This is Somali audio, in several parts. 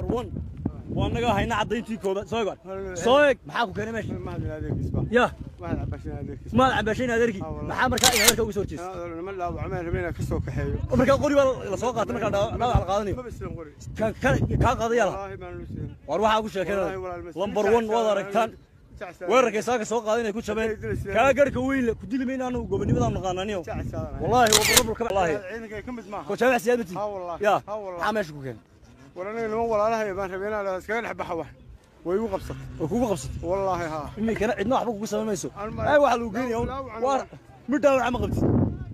number one waa naga hayna caddayntii koobaad soo eeg soo eeg maxaa ku keenay meesha mahad adeerkiisba ya mahad cabashin adeerkiisba maad cabashayn adeerkii Ah, wallahi. maxaa markaa in adeerka uga soo horjeesa nima dhaawacmeen rabeen inaan ka soo kaxeeyo markaa qori baa la soo qaatay markaa dhaawac dhaawac la qaadanayo maba sidan qori Ka- ka- kaa qaadaya la wallaahi baan lu sidan war waxaa ku Wallaahi, sheekeenaya walaal, mas- lambar one waad aragtaan Jacsadan. weerarkay saaka soo qaaday inay ku jabeen kaa garhka weyn le ku dili mayna anagu gobonnimadaan naqaananiyo Jacsadan. wallaahi waa barabulka wallaahi ciidanka ka mid maaha ko jaamac siyaadati Ha, wallahi. ya Ha, wallahi. maxaa meesha ku keenay war aniga niman walaalahay baan rabeen inaan iskaga dhex baxa wax way igu qabsatay oo kugu qabsatay wallaahi haa iminkana cidna waxba kugu samayn mayso Aan ma- ay waxaa lagu geenaya un Dhaawac- waa mid dhaawaca ma qabtid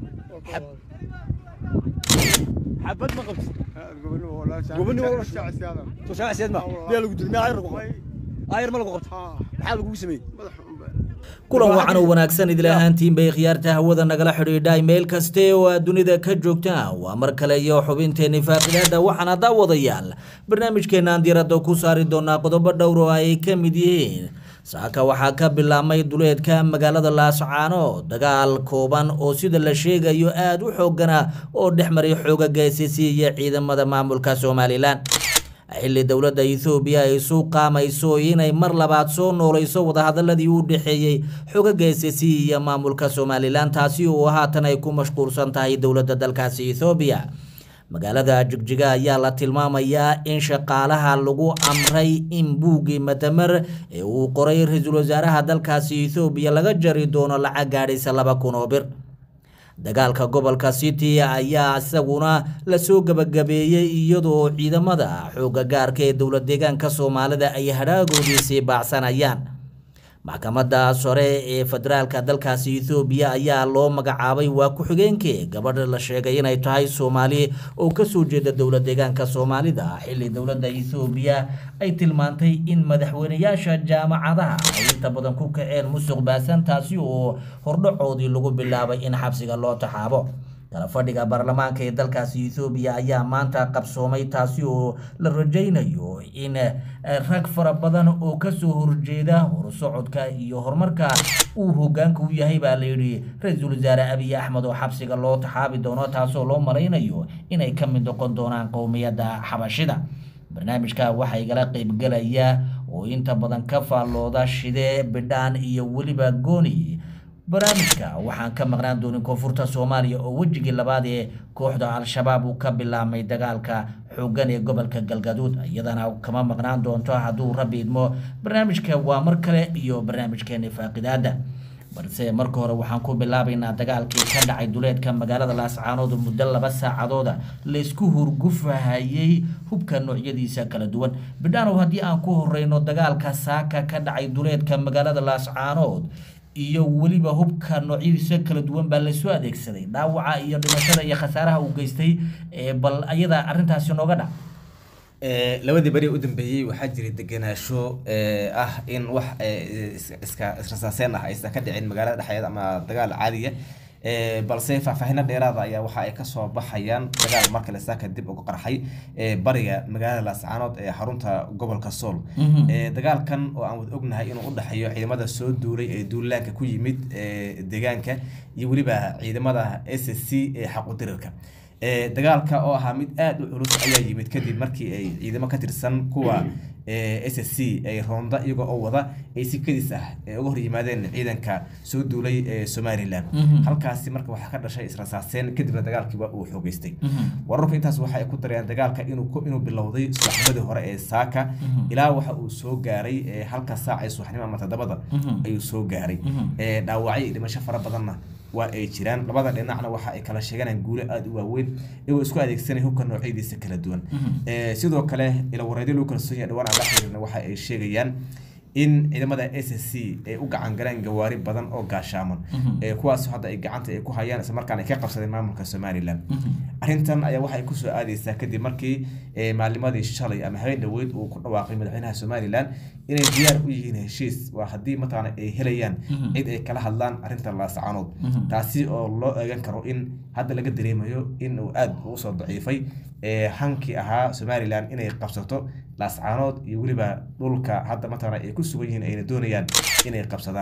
xabad ma qabtid gobonimo wallaahi Gobonimo wallaahi. Jacsadan. soo jaamac siyaad ma Ha, wallahi. miyaa lagu dilay miyaa ayar lagu Way- qabtay ayar ma lagu qabtay haa maxaa lagugu sameeyey madax unba kulan wacan oo wanaagsan idil ahaantiin bay khiyaarta hawada nagala xidhiidhay meel kaste oo aad dunida ka joogtaan waa mar kale iyo xubinteenni faaqidaada waxaana daawadayaal barnaamijkeenaan diiradda ku saari doonaa qodobo dhowr oo ay ka mid yihiin saaka waxaa ka bilaabmay duleedka magaalada laascaano dagaal kooban oo sida la sheegayo aada u xoogana oo dhex maray xooga gaysisi iyo ciidamada maamulka somalilan xilli dowladda ethoobiya ay isu qaamayso inay mar labaad soo noolayso wadahadaladii u dhexeeyey xogaga s c iyo maamulka somalilan taasi oo haatan ay ku mashquulsan tahay dowladda dalkaasi ethoobiya magaalada jigjiga ayaa la tilmaamayaa in shaqaalaha lagu amray in buuggii madamer ee uu qoray ra-iisul wasaaraha dalkaasi ethoobiya laga jari doono lacag gaadhaysa laba kun oo bir dagaalka gobolka city ayaa isaguna lasoo gabagabeeyey iyadoo ciidamada xooga gaarka ee dowlad deegaanka soomaalida ay hadhaagoodii sii baacsanayaan maxkamadda sore ee federaalka dalkaasi ethoobiya ayaa loo magacaabay waa ku-xigeenkii gabadha la sheegay inay tahay soomaali oo kasoo jeeda dowlad deegaanka soomaalida xilli dowladda ethoobiya ay tilmaantay in madaxweyneyaasha jaamacadaha ay inta badan ku kaceen musuq baasan taasi oo hordhacoodii lagu bilaabay in xabsiga loo taxaabo kala fadhiga baarlamaanka ee dalkaasi ethoobiya ayaa maanta qabsoomay taasi oo la rajaynayo in eh, rag fara badan oo kasoo horjeeda horusocodka iyo horumarka uu hogaanka u yahay baa layidhi ra-iisul wasaare abiy axmed oo xabsiga loo taxaabi doono taasoo loo malaynayo inay ka mid noqon doonaan qowmiyadda xabashida barnaamijka waxaa igala qeybgelaya oo inta badan ka faallooda shide bidhaan iyo weliba gooni barnaamijka waxaan ka maqnaan doonin koonfurta soomaaliya oo wejigii labaad ee kooxda al-shabaab uu ka bilaabmay dagaalka xooggan ee gobolka galgaduud iyadana kama maqnaan doonto hadduu rabbi idmo barnaamijka waa mar kale iyo barnaamijkeeni faaqidaada balse marka hore waxaan ku bilaabaynaa dagaalkii ka dhacay duleedka magaalada laascaanood muddo laba saacadooda laysku hurgufahayey hubka noocyadiisa kala duwan bidhaanow haddii aan ku horeyno dagaalka saaka ka dhacay duleedka magaalada laascaanood iyo weliba hubka noocyadiisa kala duwan baa lasoo adeegsaday dhaawaca iyo dhimashada iyo khasaaraha uu geystay ee bal ayada arrintaasi nooga dhac Ee, labadii beri u dambeeyey waxaa jiray degenaansho ee, ah in wax ee, is- iska israsaaseen ah aysan ka dhicin magaalada dhexdeeda ama dagaal caadiya Ee, balse faahfaahino dheeraada ayaa waxa ay kasoo baxayaan dagaal markale saaka dib uga qarxay ee, bariga magaalada laascaanood ee xarunta gobolka sool Ee, dagaalkan oo aan wada ognahay inuu u dhexeeyo ciidamada soo duulay ee duulaanka ku yimid ee, deegaanka iyo weliba ciidamada s c ee xaqudirirka Ee, dagaalka oo ahaa mid aada u culus ayaa yimid kadib markii ay ciidamo ka tirsan kuwa s c ay roonda iyagoo oo wada ay si kadis ah ee uga hor yimaadeen ciidanka soo duulay ee somalilan halkaasi marka waxaa ka dhashay israsaaseen kadibna dagaalkiiba uu xoogeystay wararku intaas waxa ay ku dareen dagaalka inuu ku- inuu bilowday subaxnimadii hore ee saaka ilaa waxa uu soo gaaray ee halka saac ee subaxnimo ama toddobada ayuu soo gaaray Ee, dhaawacyo iyo dhimasho fara badanna waa ay jiraan labada dhinacna waxa ay kala sheeganayaan guulo aada u waaweyn iyagoo isku adeegsanaya hubka noocyadiisa kala duwan Ee, sidoo kale ilawareedyo lagu kalsoon yahay dhawaan aan la xiriirna waxa ay sheegayaan in ciidamada s c ay u gacan galeen gawaari badan oo gaashaaman ee kuwaas hadda ay gacanta ay ku hayaan isla markaana ay ka qabsadeen maamulka somalilan arrintan ayaa waxay kusoo aadeysaa kadib markii ee, maalnimadii shalay ama habeen dhaweyd uu ku dhawaaqay madaxweynaha somalilan inay diyaar u yihiin heshiis waa haddii mataqaana ay helayaan cid ay kala hadlaan arrinta laascaanood taasi oo loo eegan karo in hadda laga dareemayo in uu aada ugu soo daciifay ee, hankii ahaa somalilan inay qabsato laascaanood iyo weliba dhulka hadda mataqaana ay ku sugan yihiin ayna doonayaan inay qabsadaan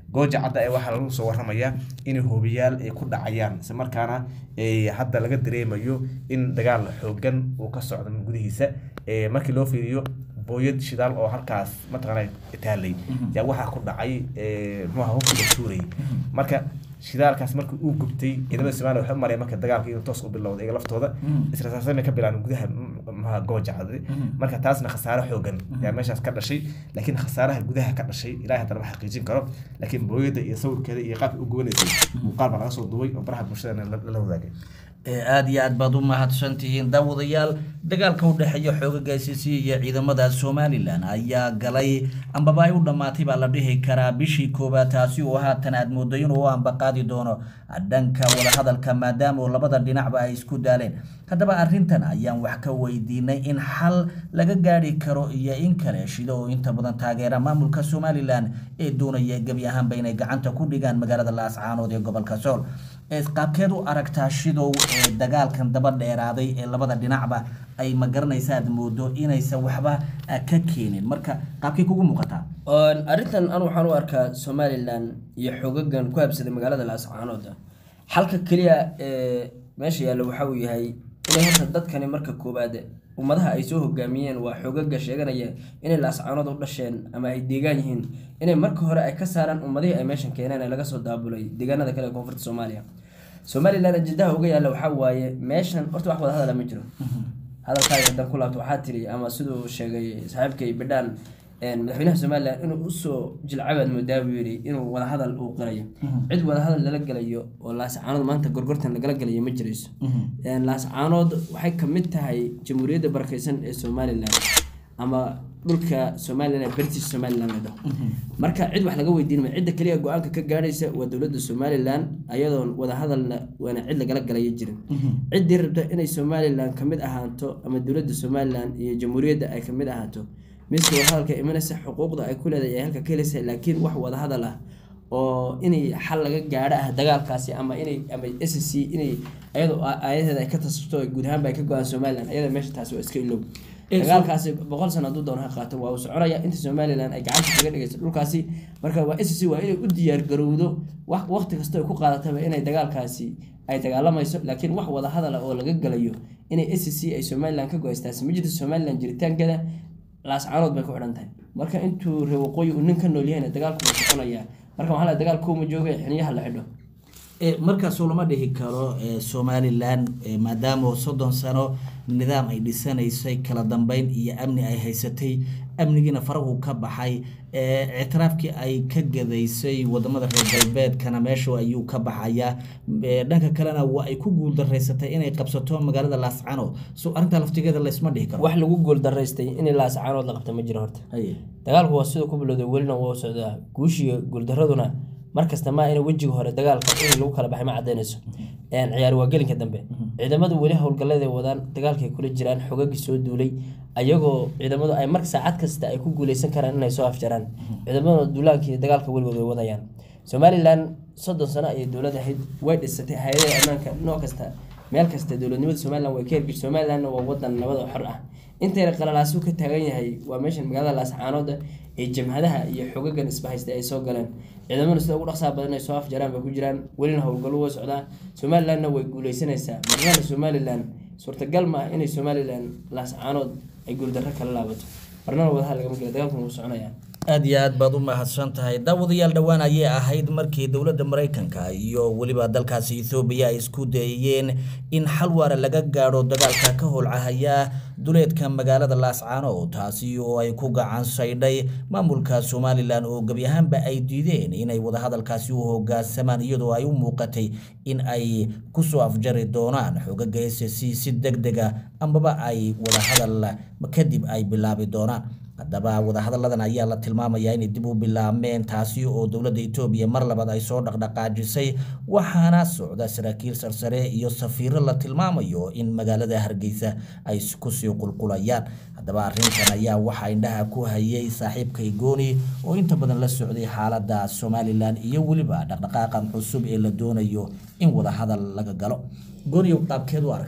gooja cadda ee waxaa lagu soo waramayaa in hoobiyaal ay ku dhacayaan isla markaana eh, hadda laga dareemayo in dagaal xoogan uu ka socdo gudihiisa Eh, markii loo fiiriyo booyad shidaal oo halkaas mataqaana taalay yaa waxaa ku dhacay eh, muxuu ahaa hubkiga tuurayay marka shidaalkaas markii uu gubtay ciidamada Soomaaliya waxay u mareen marka dagaalka inuu toos u bilowday iyaga laftooda israasaasana ka bilaabeen gudaha maxaa gooja cadde marka taasna khasaare xoogan yaa meeshaas ka dhashay laakiin khasaaraha gudaha ka dhashay ilaahay haddana ma xaqiijin karo laakiin booyada iyo sawirkeeda iyo qaabka u gubanaysay muuqaal baa laga soo duubay oo baraha bulshadana la la wadaagay ee aada iyo aad baad u mahadsantihiin daawadayaal dagaalka u dhexeeya xoogaga ICC iyo ciidamada somalilan ayaa galay ambaba ay u dhammaatay baa la dhihi karaa bishii koowaad taasi oo haatan aad moodo inuu u ambaqaadi doono dhanka wadahadalka maadaama oo labada dhinacba ay isku daaleen haddaba arrintan ayaan wax ka weydiinay in xal laga gaadhi karo iyo in kale shida oo inta badan taageera maamulka somalilan ee doonaya gebi ahaanba inay gacanta ku dhigaan magaalada laascaanood ee gobolka sool ee qaabkeed u aragtaa shidow ee dagaalkan daba dheeraaday ee labada dhinacba ay ma garanaysa aad moodo inaysan waxba ah, ka keenin marka qaabkay kugu muuqataa Oon arrintan anu waxaan u arkaa somalilan iyo xogagan ku habsaday magaalada laascaanood xalka keliya ee meesha yaalla waxa uu yahay inay horta dadkani marka koowaad ummadaha ay soo hogaamiyeen waa xogaga sheeganaya inay laascaanood u dhasheen ama ay deegaan yihiin inay marka hore ay ka saaraan ummadihii ay meeshan keeneen ee laga soo daabulay deegaanada kale ee koonfurta soomaaliya somalilan ajendaha uga yaalla waxaa waaye meeshan horta wax wada hadala ma jiro hadalkaaga haddaan ku laabto waxaa tiri ama siduu sheegay saaxiibkay bidhaan een, madaxweynaha somalilan inuu usoo jilcabaad moodaa buu yidhi inuu wadahadal uu qirayo cid wadahadal lala gelayo oo laascaanood maanta gorgortan lagala gelayo ma jirayso Een, laascaanood waxay ka mid tahay jamhuuriyadda barakeysan ee somalilan ama dhulka somalilan ee british somalilan la dhaho marka cid wax laga weydiin maayo cidda keliya go-aanka ka gaadhaysa waa dowladda somalilan ayadoon wadahadalna waana cid lagala galaya jirin ciddii rabta inay somalilan kamid ahaato ama dowladda somalilan iyo jamhuuriyadda ay kamid ahaato miska wadahadalka imanaysa xuquuqda ay ku leedahay ay halka ka helaysa laakiin wax wadahadal ah oo inay xal laga gaadho ah dagaalkaasi ama inay ama s c inay ayadoo ayadeeda ay ka tasabto guud ahaanba ay ka go-aan somalilan ayada meesha taasi waa iska ilow dagaalkaasi boqol sano hadduu doono ha qaato waa uu soconaya inta somalilan ay gacanta kaga dhigayso dhulkaasi marka waa s c waa inay u diyaar garowdo wax waqti kasta ay ku qaadataba inay dagaalkaasi ay dagaalamayso laakiin wax wada hadala oo laga galayo inay s c ay somalilan ka go-aystaasi ma jirto somalilan jiritaankeeda laascaanood bay ku xidhan tahay marka intuu reer waqooyi uu nin ka nool yahayna dagaalku wuu soconaya marka waxaa la dagaal kuuma jooga xiniyaha la xidho E, markaasoo lama dhihi karo e, somalilan e, maadaama soddon sano nidaam ay dhisanaysay kala dambeyn iyo amni ay haysatay amnigiina farahu ka baxay e, ictiraafkii ay ka gadaysay wadamada reer galbeedkana meesha ayuu ka baxayaa e, dhanka kalena waa ay ku guuldaraysatay inay qabsato magaalada laascano so arrintaa laftigeeda laysma dhihi karo wax lagu guuldaraystay in laascaanood la qabta ma jiro horta Haye. dagaalku waa siduu ku bilowday welina waa u socdaa guushiga guuldaraduna markasta ma ina wejiga hore dagaalka in lagu kala baxay ma cadaynayso Een, ciyaar waa gelinka dambe ciidamadu weli howlgallada ay wadaan dagaalkay kula jiraan xogagii soo duulay ayagoo ciidamadu ay mar saacad kasta ay ku guuleysan karaan inay soo afjaraan ciidamaduna duulaanka iyo dagaalka weligood way wadayaan somalilan soddon sano ayay dowlad ahayd way dhisatay hay-adaha ammaanka nooc kasta meel kasta dowladnimada somalilan way ka hergeshay somalilanna waa wadan nabad oo xor ah intayna qalalaasu ka taagan yahay waa meeshan magaalada laascaanooda ee jamhadaha iyo xogagan isbahaystay ay soo galeen ciidamadu sida ugu dhaqsaha badan ay soo afjaraan bay ku jiraan welina howlgallo way socdaa somalilanna way guuleysanaysaa marnana somalilan suurtagal ma ah inay somalilan laascaanood ay guuldarro kala laabato marnana wadaha lagama gela dagaalkuna wuu soconayaa aada iyo aad baad u mahadsan tahay daawadayaal dhowaan ayay ahayd markii dowladda maraykanka iyo weliba dalkaasi ethoobiya ay isku dayeen in xal waara laga gaadho dagaalka ka holcahaya duleedka magaalada laascaano taasi oo ay ku gacan saydhay maamulka somalilan oo gebi ahaanba ay diideen inay wadahadalkaasi u hogaansamaan iyadoo ay u muuqatay in ay kusoo afjari doonaan xogaga s c si deg dega ambaba ay wadahadal kadib ay bilaabi doonaan haddaba wadahadalladan ayaa la tilmaamayaa inay dib u bilaabmeen taasi oo dowladda etoobiya mar labaad ay soo dhaqdhaqaajisay waxaana socda saraakiil sarsare iyo safiiro la tilmaamayo in magaalada hargeysa ay kusii qulqulayaan haddaba arrintan ayaa waxaa indhaha ku hayay saaxiibkay gooni oo inta badan la socday xaaladda somalilan iyo weliba dhaqdhaqaaqan cusub ee la doonayo in wadahadal laga galo gooniyow qaabkeed u aragtaa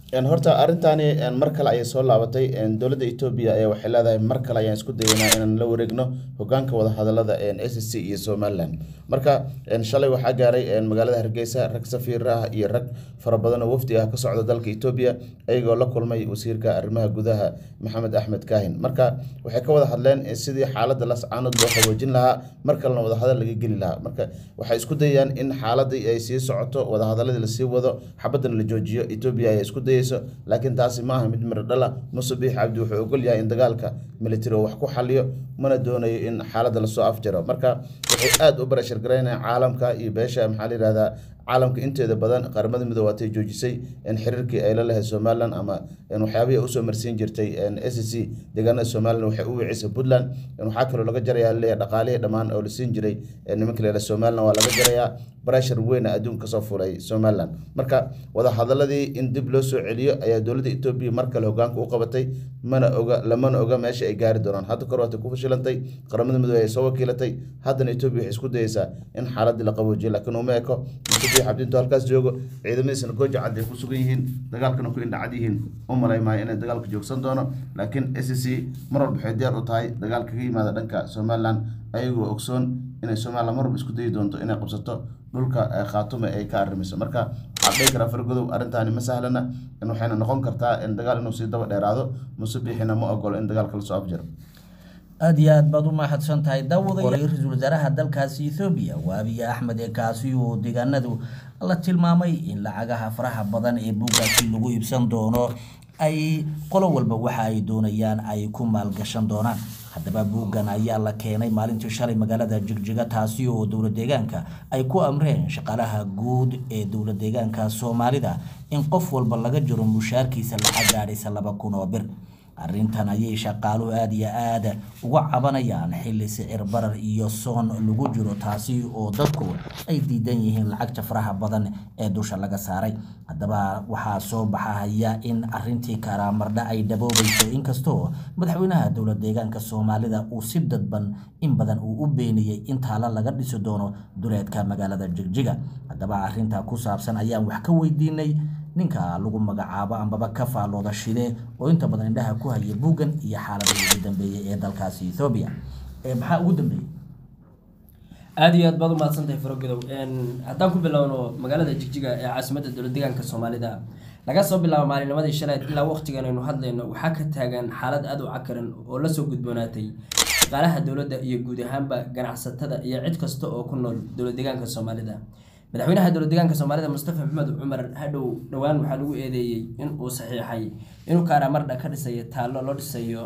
Een, horta arrintaani een, mar kale ayay soo laabatay een, dowladda Ethiopia ayaa waxay leedahay mar kale ayaan isku dayaynaa inaan la wareegno hogaanka wadahadalada een, SSC iyo Somaliland marka een, shalay waxaa gaaray een, magaalada Hargeysa rag safiir ah iyo rag fara badan oo wafdi ah ka socda dalka Ethiopia ayagoo la kulmay wasiirka arrimaha gudaha Maxamed Axmed Kaahin marka waxay ka wada hadleen in sidii xaaladda lascaanood loo qaboojin lahaa mar kalena wadahadal laga geli lahaa marka waxay isku dayayaan in xaaladii ay sii socoto wadahadaladii lasii wado xabadana la joojiyo Ethiopia ay isku dayayso laakiin taasi ma aha mid miro dhala Muuse Biixi Cabdi wuxuu ogol yahay in dagaalka military uu wax ku xaliyo mana doonayo in xaaladda lasoo afjaro marka waxay aad u barashar garaynayaan caalamka iyo beesha maxaa la yihahdaa caalamka inteeda badan qaramada midoobe waatay joojisay in xiriirkii ay la lahayd somaliland ama in waxyaabihii ay usoo marsiin jirtay s c deegaanada somaliland waxay u wicisay puntland in waxaa kaloo laga jarayaa leeyahay dhaqaalihii dhammaan oo la siin jiray ee nimanka la yihahda somaliland waa laga jarayaa barashar weyn adduunka kasoo fulay somaliland marka wadahadaladii in dib loo soo celiyo ayaa dowladda etoobiya mar kale hogaanka u qabatay mana oga lamana oga meesha ay gaari doonaan hadda kor waatay ku fashilantay qaramada midoobe ay soo wakiilatay haddana etoobiya waxay isku dayeysaa in xaaladii la qaboojiyo laakiin uma eko musubiix cabdinto halkaas joogo ciidamadiisana gooja cad ay ku sugan yihiin dagaalkana ku indhacad yihiin u malay maayo inay dagaalka joogsan doono laakiin s c mar walba waxay diyaar u tahay dagaalka ka yimaada dhanka somaliland ayagoo ogsoon inay somaliland mar walba isku dayi doonto inay qabsato dhulka eh, khaatume ay ka arrimayso marka waxaa dhihi karaa fargodow arrintaani ma sahlana in waxayna noqon kartaa in dagaal inuu sii daba dheeraado musubiixina ma ogolo in dagaalka lasoo afjaro aada iyo aad baad u mahadsan tahay daawadayo ra-iisul wasaaraha dalkaasi ethoobiya waa abiy axmed ee kaasi uu deegaanadu la tilmaamay in lacagaha faraha badan ee buuggaasi lagu iibsan doono ay qolo walba waxa ay doonayaan ay ku maalgashan doonaan haddaba buuggan ayaa la keenay maalintii shalay magaalada jigjiga taasi oo dowla deegaanka ay ku amreen shaqaalaha guud ee dowla deegaanka soomaalida in qof walba laga jiro mushaarkiisa lacag gaadhaysa laba kun oo bir arrintan ayay shaqaaluhu aada iyo aada uga cabanayaan xilli sicir barar iyo soon lagu jiro taasi oo dadku ay diidan yihiin lacagta faraha badan ee dusha laga saaray haddaba waxaa soo baxahaya in arintii karaamardha ay daboobayso inkastoo madaxweynaha dowla deegaanka soomaalida uu si dadban in badan uu u beeniyey in taalo laga dhisi doono duleedka magaalada jigjiga haddaba arintaa ku saabsan ayaan wax ka weydiinay ninka lagu magacaabo ambaba ka faallooda shide oo inta badan indhaha ku haya buuggan iyo xaaladii ugu dambeeyey ee dalkaasi ethoobiya ee maxaa ugu dambeeyey aada iyo aad baad u mahadsantahay farogodow haddaan ku bilowno magaalada jigjiga ee caasimadda dowlad deegaanka soomaalida laga soo bilaabo maalinimadii shaleed ilaa waqtigan aynu hadlayno waxaa ka taagan xaalad aada u cakaran oo lasoo gudboonaatay shaqaalaha dowladda iyo guud ahaanba ganacsatada iyo cid kasta oo ku nool dowlad deegaanka soomaalida madaxweynaha dowlad deegaanka soomaalida mustafa maxamed cumar hadhow dhowaan waxaa lagu eedeeyey in uu saxiixay inuu kaaraamardha ka dhisayo taallo loo dhisayo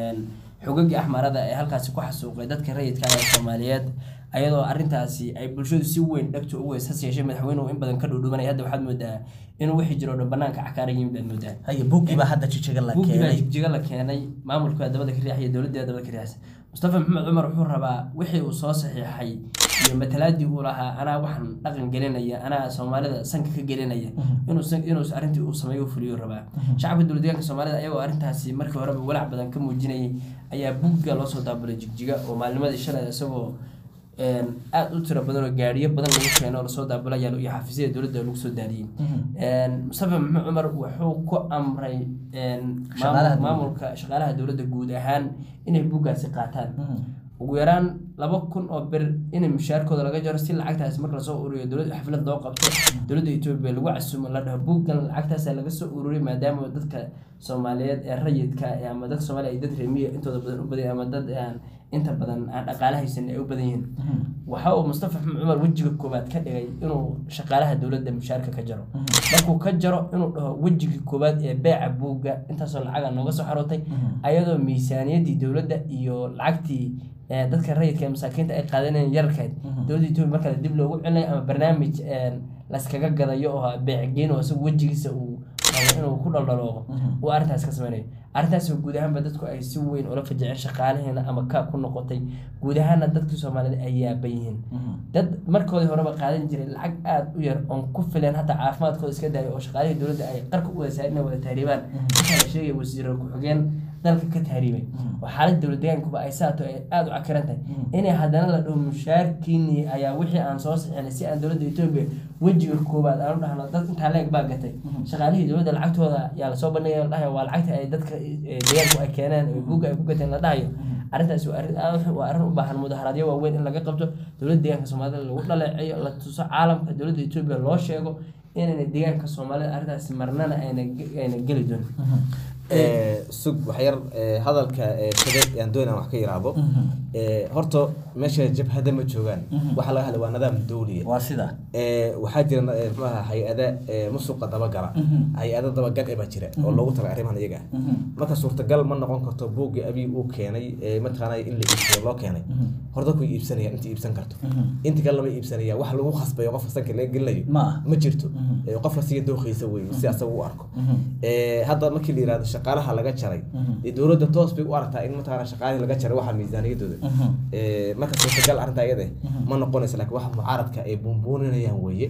xogagii axmaarada ee halkaasi ku xasuuqay dadka rayidka ah ee soomaaliyeed ayadoo arrintaasi ay bulshadu si weyn dhegto ugu weys hase yeeshee madaxweynuhu in badan ka dhuudhubanaya hadda waxaad moodaa inuu wixii jiro dhan banaanka cakaaran yihiin baad moodaa haye buuggii baa hadda jijiga la buuggii baa keenay jigjiga la keenay maamulka dabada ka riixaya dowladda dabada ka riixaysa mustafa maxamed cumar wuxuu rabaa wixii uu soo saxiixay iyo matalaadii uu lahaa anaa waxaan dhaqan gelinaya anaa soomaalida sanka ka gelinaya inuu san- inuu arrintii uu sameeyo u fuliyo rabaa shacabka dowlad deegaanka soomaalida ayagoo arrintaasi markii horeba walaac badan ka muujinayay ayaa buugga loo soo daabulay jigjiga oo maalnimadii shalay isagoo een, aad u tiro badan oo gaariyo badan lagu keeno oo lasoo daabulaya iyo xafiisyada dowladda lagu soo daadiyey Een, mustafa maxamed cumar wuxuu ku amray een, maamul- Shaqaalaha dowladda. maamulka shaqaalaha dowladda guud ahaan inay buuggaasi qaataan ugu yaraan laba kun oo bir in mushaarkooda laga jaro si lacagtaasi marka lasoo ururiyo dowlad xaflad loo qabto dowladda etoobiya lagu casuumo la dhaho buuggan lacagtaasa laga soo ururiy maadaama dadka soomaaliyeed ee rayidka eh, ama dadka soomaaliya ay dad reemiya intooda badan u badan ama dad aan inta badan aan dhaqaale haysan ay u badan yihiin waxa uu mustafa maxamed cumar wejiga koowaad ka dhigay inuu shaqaalaha dowladda mushaarka ka jaro markuu ka jaro inuu dhaho wejigii koowaad ee beeca buugga intaasoo lacaga nooga soo xarootay ayadoo miisaaniyadii dowladda iyo lacagtii ee dadka rayidka ee masaakiinta ay qaadanayeen yararkeed dowladda etoobiya markale dib loogu celinayo ama barnaamij een, layskaga gadayo oo beecgeyn oo isagu wejigiisa uu rabo inuu ku dhaldhalooqo uu arrintaas ka sameynayo arrintaas oo guud ahaanba dadku ay si weyn ula fajaceen shaqaalaheena ama kaa ku noqotay guud ahaana dadkii soomaalida ay yaaban yihiin dad markoodii horeba qaadan jiray lacag aada u yar oon ku filan hataa caafimaadkooda iska daayo oo shaqaalihii dowladda ay qarka u wada saarin inay wada tahriibaan waxaa la sheegaya wasiiro ku-xigeen dalka ka tahriibay oo xaalada dowlad deegaankuba ay saato ay aada u cakiran tahay inay haddana la dhaho mushaarkiinii ayaa wixii aan soo sixinay si aan dowladda etoobiya wejiga koowaad aan u dhahno dad intaa leeg baa gatay shaqaalihii dowladda lacagtooda yaa lasoo bandhigaya la dhahayo waa lacagta ay dadka eh, deegaanku ay keeneen oo buugga ay ku gateen la dhahayo arrintaasi waa arrin aad waa arrin u baahan mudaharaadyo waaweyn in laga qabto dowladda deegaanka soomaalida lagu dhaleeceeyo la tuso caalamka dowladda etoobiya loo sheego inayna deegaanka soomaalida arrintaasi marnana ayna ge- ayna geli doonin Eh, sug waxyar eh, hadalka eh, shade aan doonaa wax ka yiraahdo Eh, horta meesha jabhada ma joogaan waxa laga hadla waa nidaam dowliya waa sida Eh, waxaa jira eh, muxuu ahaa hay-ada eh, musuqa dabagala hay-ada dabagal eh baa jira oo loogu talay arrimahan iyaga ah marka suurtagal ma noqon karto buugga abiy uu keenay eh, mataqaanaa in la iibsayo loo keenay horta ku iibsanaya inta iibsan karto inta kale lama iibsanaya wax lagu khasbayo qofka sanka laga gelinayo Ma aha. ma jirto Eh, qofka siga dooqiisa wey si asaga u arko Eh, hadda markii la yirahdo shaqaalaha laga jaray eh, dowladda toos bay u aragtaa in mataqaanaa shaqaalihii laga jaray waxa miisaaniyadooda Eh, marka suurtagal arrinta iyada eh, ma noqonaysa laakiin waxa mucaaradka ay buunbuuninayaan weeye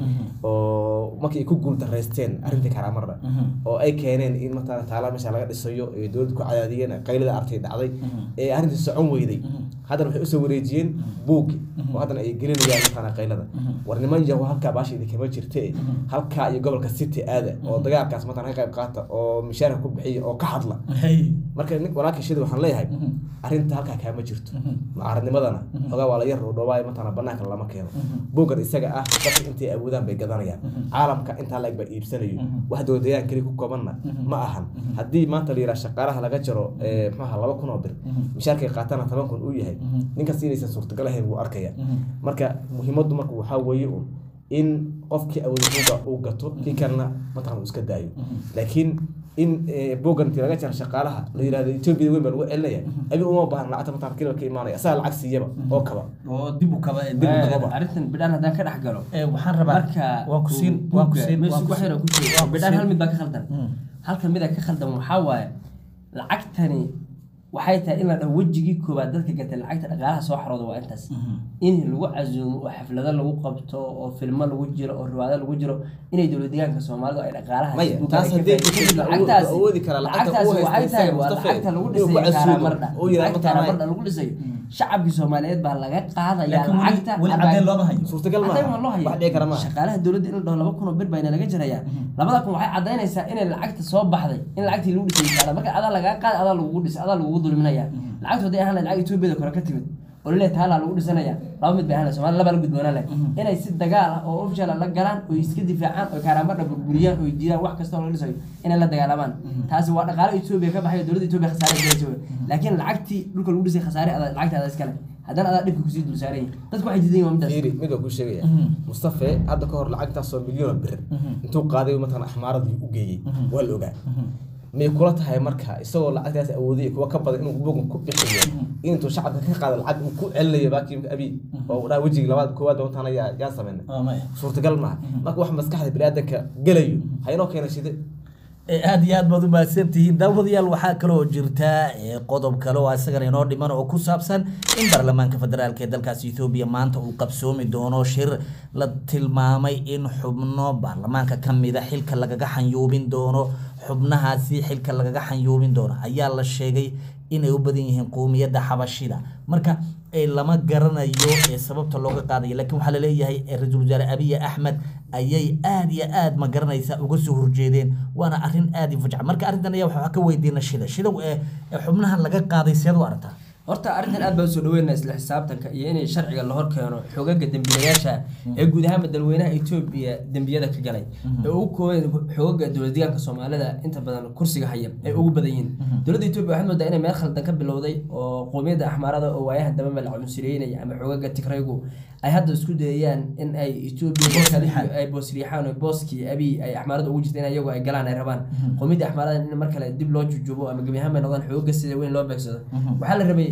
oo markii ay ku guuldareysteen arrintii karaamardha oo ay keeneen in mataqaanaa taala meesha laga dhisayo ee dowladda ku cadaadiyeen qaylada artay dhacday ee arrintii socon weyday haddana waxay usoo wareejiyeen buuggi oo haddana ay gelinayaan mataqaanaa qaylada war niman yahu halkaa baasha idinkama jirte halkaa iyo gobolka city aada oo dagaalkaas mataqaanaa ka qayb qaata oo mishaarka ku bixiya oo ka hadla marka nin walaalka shida waxaan leeyahay arrinta halkaa kaama jirto mucaaradnimadana xogaa waa la yar dhoobaayo mataqaanaa banaanka lama keeno buuggan isaga ah dadka intay awoodaan bay gadanayaan caalamka intaa laeg baa iibsanayo wax dowladayaan keli ku koobanna ma ahan haddii maanta la yidhaha shaqaalaha laga jaro eh, maxaa laba kun oo bir mishaarkay qaatana toban kun uu yahay ninkas inaysan suurtagal ahayn wuu arkaya marka muhiimaddu marka waxaa weeye un in qofkii awooda buugga uu gato kii kalena mataqan uu iska daayo laakiin in eh, buuggan intii laga jaro shaqaalaha la yidhahdo etoobiya weyn baa lagu celinaya abi uma baahan lacagta mataqan kilo ka imaanaya asaga lacag siiyaba oo kaba oo dib u kaba dib u kababa arrintan bidhaan haddaan ka dhex galo Eh, waxaan rabaa marka waan ku siin waan ku siin waan ku wax yar siin ku jiro waan ku bidhaan siin. hal mid baa ka khaldan halkan mida ka khaldan waxaa waaye lacagtani waxay tahay in la dhaho wejigii koowaad dadka gatay lacagta dhaqaalaha soo xarooda waa intaas in lagu casuumo oo xaflado lagu qabto oo filmo lagu jiro oo riwaado lagu jiro inay dowlad deegaanka soomaalidu ay dhaqaalaha Maya, taas haddii Ethiopia awood- awoodi kara, lacagta lacagtaasi uu haysto waxay tahay isaga waa Mustafa, lacagta lagu inuu ku dhisay casuumo, karamardha oo yidhaahdo lacagta mataqaanaa- karamardha lagu dhisay shacabkii soomaaliyeed baa laga qaadaya laakiin weli lacagta weli abaa- cadeen looma hayo suurtagal Caddayn waa maaha loo hayaa. wax dhici kara maaha shaqaalaha dowladda in la dhaho laba kun oo bir bayna laga jarayaa labada kun waxay cadaynaysaa inay lacagta soo baxday in lacagtii lagu dhisay kaara marka adaa lagaa qaad adaa lagugu dhisay adaa lagugu dulminaya lacagtu hadday ahaan lahayd lacag etoobiyada kore ka timid oo laleeyahay taalaa lagu dhisanaya laba mid bay ahaan lahayd soomaali labaa la gudboonaan lahayd inay si dagaal ah oo official ah la galaan oo iska difaacaan oo kaaraamardha burburiyaan oo diidaan wax kasta oo laga dhisayo inay la dagaalamaan taasi waa dhaqaale etoobiya ka baxay oo dowladda etoobiya khasaare galaysa wey laakiin lacagtii dhulka lagu dhisay khasaare adaa lacagta adaa iskale haddana adaa dhibka kusii dul saaran yahay dadku waxay diidan yihin waa midaas fiiri mid waa kuu sheegaya mustafe hadda ka hor lacagtaasoo milyan oo bir intuu qaaday mataqan axmaaradii u geeyey waa la ogaa may kula tahay marka isagoo lacagtaas awoodaya kuwa ka badan inuu bugan ku bixiyo intuu shacabka ka qaado lacag uu ku celinayo baakii abi oo dhaa wejigii labaad koowaad baa mataqana yaa yaa sameyna Ah, maya. suurtagal maaha marka wax maskaxda biniaadanka gelayo ha inoo keena shide Eh, aad iyo aad baad u mahadsantihiin daawadayaal waxaa kaloo jirta eh, qodob kale oo isagana inoo dhiman oo ku saabsan in baarlamaanka federaalk ee dalkaasi ethoobiya maanta uu qabsoomi doono shir la tilmaamay in xubno baarlamaanka ka mida xilka lagaga xanyuubin doono xubnahaasi xilka lagaga xanyuubin doono ayaa la sheegay inay u badan yihiin qowmiyadda xabashida marka eh, lama garanayo ee sababta looga qaadayo laakiin waxaa laleeyahay eh, ra-iisul wasaare abiy axmed ayay aad iyo aad ma garanaysa uga soo horjeedeen waana arrin aad i fujca marka arrintan ayaa waxaa ka weydiina shida shida ee ee xubnahan laga qaaday seed u aragtaa horta arrintan aad baan usoo dhaweynaa isla xisaabtanka iyo inay sharciga la hor keeno xogaga dembiilayaasha ee guud ahaan dalweynaha etoobiya dembiyada ka galay ee ugu kooban xogaga dowlad deegaanka soomaalida inta badan kursiga haya ay ugu badan yihiin dowladda etoobiya waxaad moodaa inay meel khaldan ka bilowday oo qowmiyadda axmaarada oo waayahan daba meel cunsureynaya ama xogaga tigraygu ay hadda isku dayayaan in ay etoobiya ay boosriixaan oo booskii abiy ay axmaarada ugu jirta in iyagu ay galaan ay rabaan qowmiyadda axmaarada in mar kale dib loo jujubo ama gebi ahaan bay noqdaan xogaga sida weyn loo beegsado waxaa la rabay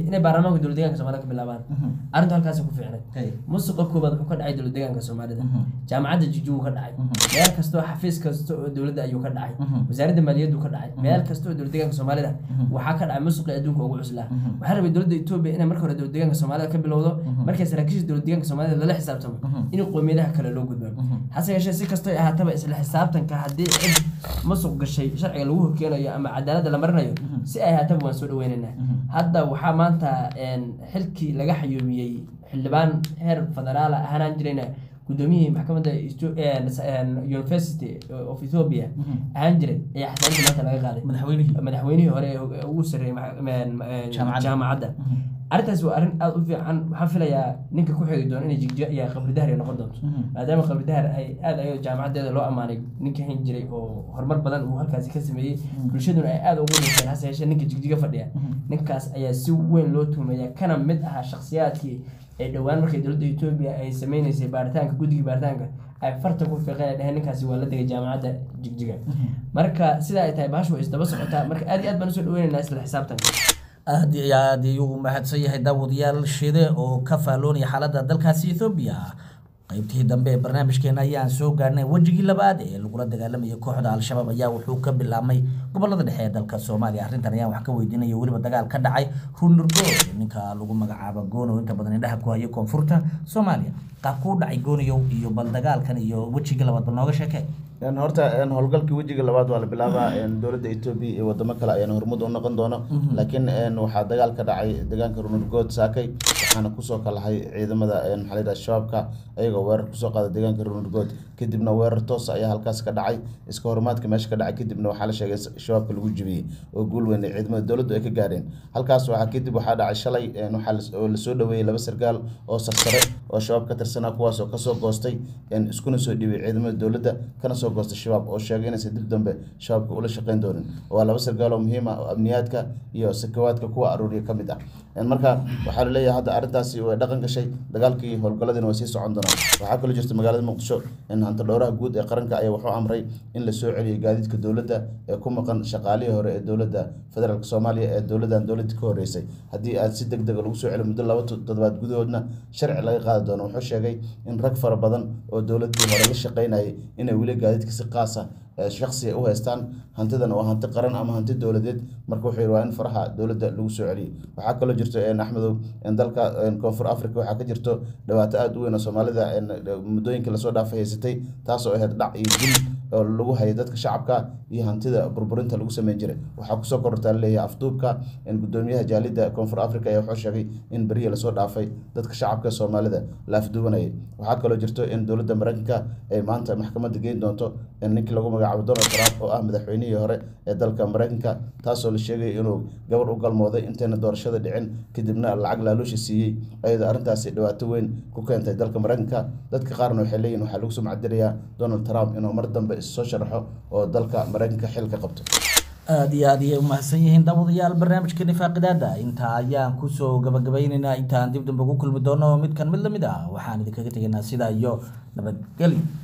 inay baarlamaanka dowlad deegaanka soomaalida ka bilaabaan arrintu halkaasi ku fiicnay Hey. musuqa koobaad wuxuu ka dhacay dowlad deegaanka soomaalida jaamacadda jijuu ka dhacay meel kasta oo xafiis kasta oo dowladda ayuu ka dhacay wasaaradda maaliyaddu ka dhacay meel kasta oo dowlad deegaanka soomaalida waxaa ka dhacay musuqii adduunka ugu cuslaa waxaa rabay dowladda etoobiya inay marka hore dowlad deegaanka soomaalida ka bilowdo markay saraakiisha dowlad deegaanka soomaalida lala xisaabtamo in qowmiyadaha kale loo gudbaan hase yeeshee si kastoo ay ahaataba isla xisaabtanka haddii cid musuq gashay sharciga lagu horkeenayo ama cadaaladda la marinayo si ay ahaataba waan soo dhaweynaynaa hadda waxaa maanta een, xilkii laga xayuumiyey xildhibaan heer federaal ah ahaan jirayna gudoomiyihii maxkamadda Esto- een, s- een, university of ethiopia ahaan jiray ayaa xasaanadii maanta laga qaaday madaxweynihii madaxweynihii hore ee hog- ugu sarreeyay max- een, een, Jaamacadda. jaamacadda arrintaas waa arrin aada u fiican waxaan filayaa ninka ku xigi doona inay jigjiga iyo qabri dahar ay noqon doonto maadaama qabri dahar ay aada ayado jaamacaddeeda loo ammaanay ninka hayn jiray oo horumar badan uu halkaasi ka sameeyey bulshaduna ay aada ugu dhinteen hase yeeshee ninka jigjiga fadhiya ninkaas ayaa si weyn loo tuhmaya kana mid ahaa shakhsiyaadkii ee dhowaan markay dowladda etoobiya ay sameyneysay baaritaanka guddiga baaritaanka ay farta ku fiiqeen ay dheheen ninkaasi waa la degay jaamacadda jigjiga marka sidaa ay tahay bahashu way isdaba socotaa marka aad iyo aad baan usoo dhaweynaynaa isla xisaabtanka aad iyo aad ayuu mahadsan yahay daawadayaal shide oo ka faalloonaya xaaladda dalkaasi ethoobiya qaybtihii dambe ee barnaamijkeena ayaan soo gaarnay wejigii labaad ee lagula dagaalamayay kooxda al-shabaab ayaa wuxuu ka bilaabmay gobolada dhexe ee dalka soomaaliya arrintan ayaan wax ka weydiinaya weliba dagaal ka dhacay runurgood ninka lagu magacaabo goonow inta badan indhaha ku haya koonfurta soomaaliya qaabkuu dhacay goonayow iyo bal dagaalkan iyo wejigii labaad bal nooga sheekee Een, horta een, howlgalkii wejiga labaad waa la bilaabaa een, dowladda etoobiya iyo wadamo kale ayaan hormud u noqon doono laakiin een, waxaa dagaal ka dhacay deegaanka runurgood saakay waxaana kusoo kalahay ciidamada een, maxaa la yidhaha shabaabka ayagoo weerar kusoo qaada deegaanka runurgood kadibna weerar toos ayaa halkaas ka dhacay iska horumaadka meesha ka dhacay kadibna waxaa la sheegay shabaabka lagu jibiyey oo guul weyn ay ciidamada dowladdu ay ka gaareen halkaas waxaa kadib waxaa dhacay shalay een, waxaa las- oo lasoo dhaweeyey laba sargaal oo sarsare oo shabaab ka tirsanaa kuwaas oo kasoo goostay een, iskuna soo dhiibay ciidamada dowladda kana soo goostay shabaab oo sheegay inaysan dib dambe shabaabka ula shaqeyn doonin waa laba sargaal oo muhiim ah oo amniyaadka iyo sakawaadka kuwa aruuriya ka mid ah Een, marka waxaa laleeyahay hadda arrintaasi way dhaqan gashay dagaalkii howlgaladiina way sii socon doonaan waxaa kaloo jirta magaalada muqdisho in hanta dhowraha guud ee qaranka ayaa wuxuu amray in la soo celiyo gaadiidka dowladda ee ku maqan shaqaalihii hore ee dowladda federaalk soomaaliya ee dowladdan dowladda ka horeysay haddii aad si deg dega lagu soo celiyo muddo laba toddobaad gudahoodna sharci laga qaadi doono wuxuu sheegay in rag fara badan oo dowladdii hore la shaqeynayay inay weli gaadiidka si qaasa ee shakhsiga u haystaan hantidana waa hanti qaran ama hanti dowladeed marka wuxuu yidhi waa in faraha dowladda lagu soo celiyo waxaa kaloo jirto een, axmedow in dalka een, koonfur africa waxaa ka jirto dhibaato aada u weyn oo soomaalida een, muddooyinkii lasoo dhaafay haysatay taas oo ahayd dhac iyo dil oo lagu hayay dadka shacabka iyo hantida burburinta lagu sameyn jiray waxaa kusoo korortaa laleeyahay afduubka in gudoomiyaha jaalida koonfur africa ayaa wuxuu sheegay in berihii lasoo dhaafay dadka shacabka soomaalida la afduubanayay waxaa kaloo jirto in dowladda mareykanka ay maanta maxkamadda geyn doonto in ninkii lagu magacaabo donald trump oo ah madaxweynihii hore ee dalka mareykanka taasoo la sheegay inuu gabar u galmooday intayna doorashada dhicin kadibna lacag laaluusha siiyey ayadoo arrintaasi dhibaato weyn ku keentay dalka mareykanka dadka qaarna waxay leeyihin waxaa lagu sumcadirayaa donald trump inuu mar dambe issoo sharaxo oo dalka mareykanka xil ka qabto aada iyo aad ayay umahadsan yihiin daawadayaal barnaamijka nifaaqidaada intaa ayaan kusoo gabagabaynaynaa intaan dib dambe ku kulmi doono midkan mid lamid ah waxaan idinkaga tegaynaa sidaa iyo nabadgelyo